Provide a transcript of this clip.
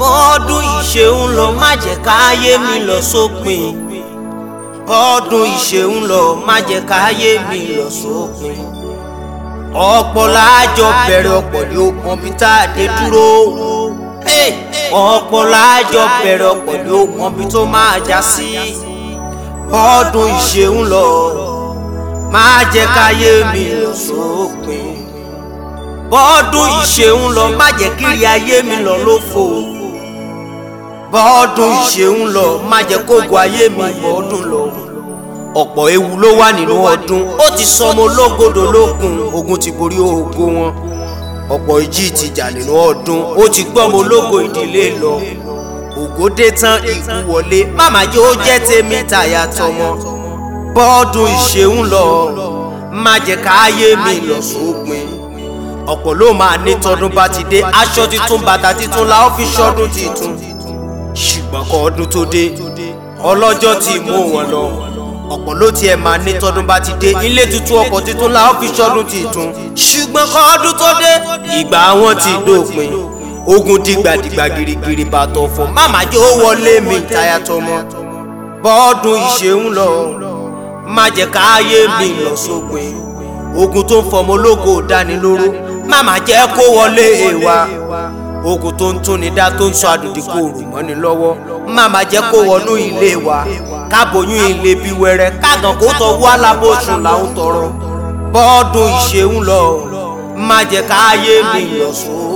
bọ́ọ̀dún ìṣeun lọ má jẹ́ káyé mi lọ sópin bọ́ọ̀dún ìṣeun lọ má jẹ́ káyé mi lọ sópin ọ̀pọ̀ láàjọ bẹ̀rẹ̀ ọ̀pọ̀ ni ó mọ bí tá a dé dúró ọ̀pọ̀ láàjọ bẹ̀rẹ̀ ọ̀pọ̀ ni ó mọ bí tó máa já sí bọ́ọ̀dún ìṣeun lọ má jẹ́ káyé mi lọ sópin bọ́ọ̀dún ìṣeun lọ má jẹ́ kíri ayé mi lọ lófo bọ́ọ̀dún ìṣeun lọ má jẹ́ kógo ayé mi bọ́ọ̀dún lọ ọ̀pọ̀ ewu ló wà nínú ọdún ó ti sọmọ ológodò lókun ogun ti borí ogo wọn ọ̀pọ̀ ìjì ti jà nínú ọdún ó ti gbọ́mọ ológo ìdílé lọ ògo dé tán ikú wọlé màmá jẹ́ ó jẹ́ tèmi tàyà tọmọ bọ́ọ̀dún ìṣeun lọ má jẹ́ káyé mi lọ sópin ọ̀pọ̀ ló máa ní tọdún bá ti dé aṣọ titun bàtà titun la ó fi ṣọdún titun ṣùgbọ́n kọ́ ọdún tó dé ọlọ́jọ́ ti mú wọn lọ ọ̀pọ̀ ló tiẹ̀ máa ní tọdún bá ti dé ilé tuntun ọkọ̀ titun la ó fi ṣọdún titun ṣùgbọ́n kọ́ ọdún tó dé ìgbà wọn ti dópin ogun dìgbàdìgbà girigiri bàtọ̀ fún màmá jẹ́ ó wọlé mi táyà tọmọ bọ́ọ̀dún ìṣeun lọ má jẹ́ káyé mi lọ sópin ogun tó ń fọmọ ológo dánilóró màmá jẹ́ kó wọlé èèwà ogun tó ń túnni dá tó ń sọ àdùdí kò rò mọ́ni lọ́wọ́ màmá jẹ́ kó wọnú ilé wa kábòyún ilé bí wẹrẹ kágan kó tọwọ́ alábòsùn làwọn tọrọ bọ́ọ̀dún ìṣeun lọ má jẹ́ káyé mi lọ sóò.